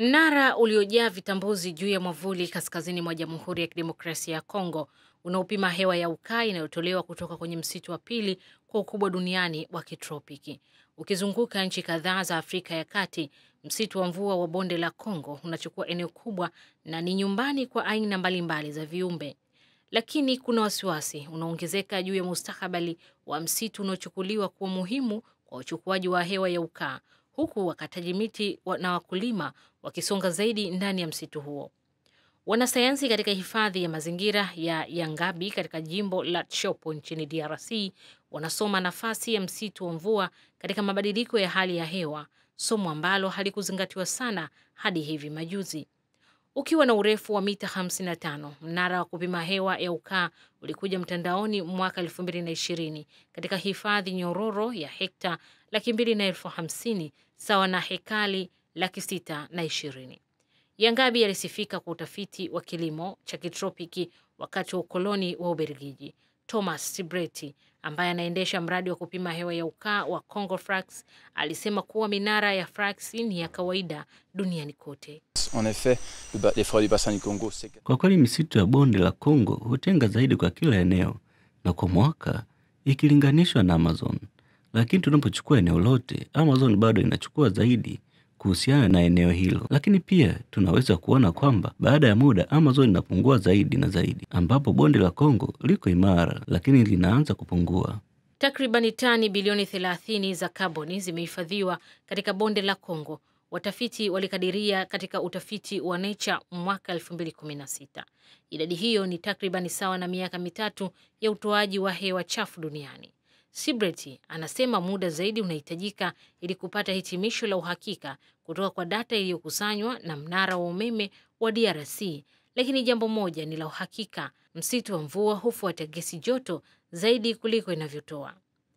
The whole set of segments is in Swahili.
Mnara uliojaa vitambuzi juu ya mwavuli kaskazini mwa Jamhuri ya Kidemokrasia ya Kongo unaopima hewa ya ukaa inayotolewa kutoka kwenye msitu wa pili kwa ukubwa duniani wa kitropiki. Ukizunguka nchi kadhaa za Afrika ya Kati, msitu wa mvua wa bonde la Kongo unachukua eneo kubwa na ni nyumbani kwa aina mbalimbali za viumbe. Lakini kuna wasiwasi unaongezeka juu ya mustakabali wa msitu unaochukuliwa kuwa muhimu kwa uchukuaji wa hewa ya ukaa, huku wakataji miti na wakulima wakisonga zaidi ndani ya msitu huo. Wanasayansi katika hifadhi ya mazingira ya Yangabi katika jimbo la Tshopo nchini DRC wanasoma nafasi ya msitu wa mvua katika mabadiliko ya hali ya hewa, somo ambalo halikuzingatiwa sana hadi hivi majuzi. Ukiwa na urefu wa mita 55, mnara wa kupima hewa ya ukaa ulikuja mtandaoni mwaka 2020 katika hifadhi nyororo ya hekta laki mbili na elfu hamsini sawa na hekali laki sita na ishirini. Yangabi alisifika kwa utafiti wa kilimo cha kitropiki wakati wa ukoloni wa Ubelgiji. Thomas Sibreti ambaye anaendesha mradi wa kupima hewa ya ukaa wa Congo Frax alisema kuwa minara ya Frax ni ya kawaida duniani kote. En effet, les forêts du bassin du Congo, c'est... Kwa kweli misitu ya bonde la Kongo hutenga zaidi kwa kila eneo na kwa mwaka ikilinganishwa na Amazon, lakini tunapochukua eneo lote, Amazon bado inachukua zaidi kuhusiana na eneo hilo, lakini pia tunaweza kuona kwamba baada ya muda Amazon inapungua zaidi na zaidi, ambapo bonde la Kongo liko imara, lakini linaanza kupungua. Takribani tani bilioni 30 za kaboni zimehifadhiwa katika bonde la Kongo, watafiti walikadiria katika utafiti wa Nature mwaka 2016. Idadi hiyo ni takribani sawa na miaka mitatu ya utoaji wa hewa chafu duniani. Sibreti anasema muda zaidi unahitajika ili kupata hitimisho la uhakika kutoka kwa data iliyokusanywa na mnara wa umeme wa DRC, lakini jambo moja ni la uhakika: msitu wa mvua hufuata gesi joto zaidi kuliko inavyotoa.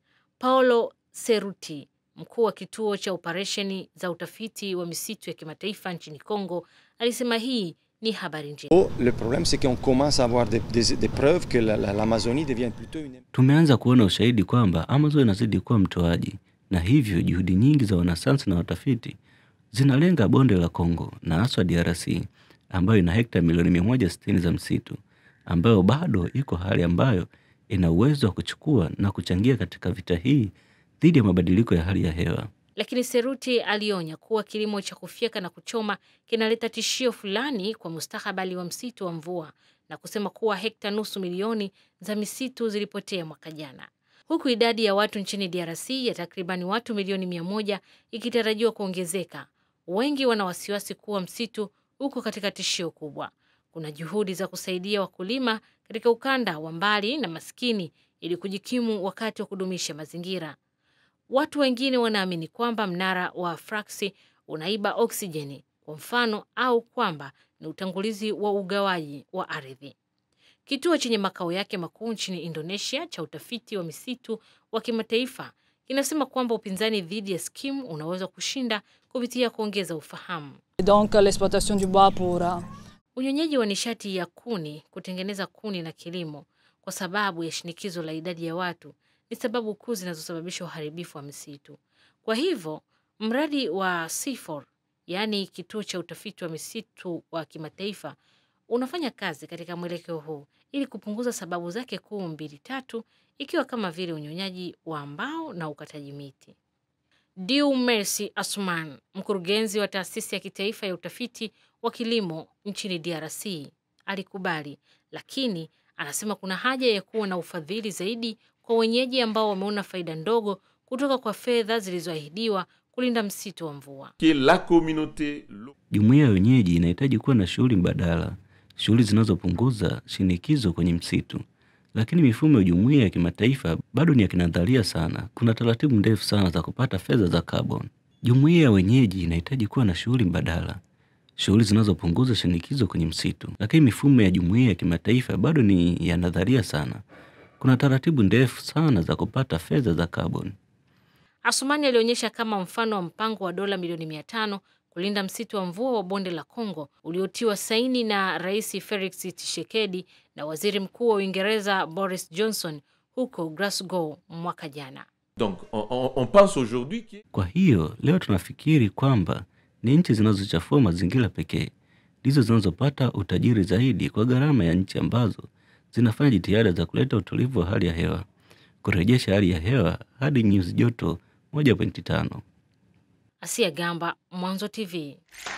Paolo Seruti, mkuu wa kituo cha operesheni za utafiti wa misitu ya kimataifa nchini Kongo, alisema hii ni habari njema. Oh, le problème c'est qu'on commence à avoir des, des, des preuves que l'Amazonie la, la, devient plutôt une... Tumeanza kuona ushahidi kwamba Amazon inazidi kuwa mtoaji, na hivyo juhudi nyingi za wanasayansi na watafiti zinalenga bonde la Kongo na haswa DRC ambayo ina hekta milioni 160 za msitu ambayo bado iko hali ambayo ina uwezo wa kuchukua na kuchangia katika vita hii dhidi ya mabadiliko ya hali ya hewa. Lakini Seruti alionya kuwa kilimo cha kufyeka na kuchoma kinaleta tishio fulani kwa mustakabali wa msitu wa mvua na kusema kuwa hekta nusu milioni za misitu zilipotea mwaka jana, huku idadi ya watu nchini DRC ya takribani watu milioni mia moja ikitarajiwa kuongezeka. Wengi wana wasiwasi kuwa msitu uko katika tishio kubwa. Kuna juhudi za kusaidia wakulima katika ukanda wa mbali na maskini ili kujikimu wakati wa kudumisha mazingira. Watu wengine wanaamini kwamba mnara wa Fraksi unaiba oksijeni kwa mfano, au kwamba ni utangulizi wa ugawaji wa ardhi. Kituo chenye makao yake makuu nchini Indonesia cha utafiti wa misitu wa kimataifa kinasema kwamba upinzani dhidi ya skimu unaweza kushinda kupitia kuongeza ufahamu. Donc l'exploitation du bois pour unyonyaji wa nishati ya kuni, kutengeneza kuni na kilimo, kwa sababu ya shinikizo la idadi ya watu ni sababu kuu zinazosababisha uharibifu wa misitu. Kwa hivyo mradi wa CIFOR, yaani kituo cha utafiti wa misitu wa kimataifa, unafanya kazi katika mwelekeo huu ili kupunguza sababu zake kuu mbili tatu, ikiwa kama vile unyonyaji wa mbao na ukataji miti. Diu Mercy Asuman, mkurugenzi wa taasisi ya kitaifa ya utafiti wa kilimo nchini DRC, alikubali, lakini anasema kuna haja ya kuwa na ufadhili zaidi kwa wenyeji ambao wameona faida ndogo kutoka kwa fedha zilizoahidiwa kulinda msitu wa mvua. Jumuiya ya wenyeji inahitaji kuwa na shughuli mbadala, shughuli zinazopunguza shinikizo kwenye msitu, lakini mifumo ya jumuiya ya kimataifa bado ni ya kinadharia sana. Kuna taratibu ndefu sana za kupata fedha za carbon. Jumuiya ya wenyeji inahitaji kuwa na shughuli mbadala, shughuli zinazopunguza shinikizo kwenye msitu, lakini mifumo ya jumuiya ya kimataifa bado ni ya nadharia sana. Kuna taratibu ndefu sana za kupata fedha za carbon. Asumani alionyesha kama mfano wa mpango wa dola milioni mia tano kulinda msitu wa mvua wa bonde la Kongo uliotiwa saini na Rais Felix Tshisekedi na Waziri Mkuu wa Uingereza Boris Johnson huko Glasgow mwaka jana. Donc, on, on, on pense aujourd'hui que... Kwa hiyo leo tunafikiri kwamba Ni nchi zinazochafua mazingira pekee ndizo zinazopata utajiri zaidi kwa gharama ya nchi ambazo zinafanya jitihada za kuleta utulivu wa hali ya hewa, kurejesha hali ya hewa hadi nyuzi joto 1.5. Asia Gamba, Mwanzo TV.